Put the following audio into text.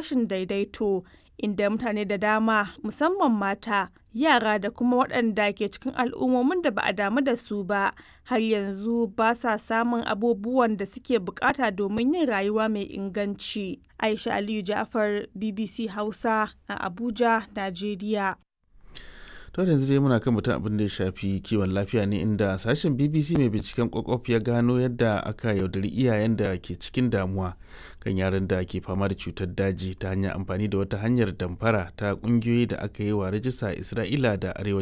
rashin daidaito inda mutane da dama musamman mata yara da kuma waɗanda ke cikin al'ummomin da ba a damu da su ba har yanzu ba sa samun abubuwan da suke bukata domin yin rayuwa mai inganci aisha aliyu jafar bbc hausa a abuja najeriya to yanzu dai muna kan mutum abin da ya shafi kiwon lafiya ne inda sashen bbc mai binciken kwakwaf ya gano yadda aka yaudari iyayen da ke cikin damuwa kan yaran da ke fama da cutar daji ta hanyar amfani da wata hanyar damfara ta kungiyoyi da aka yi wa rajista a isra'ila da arewacin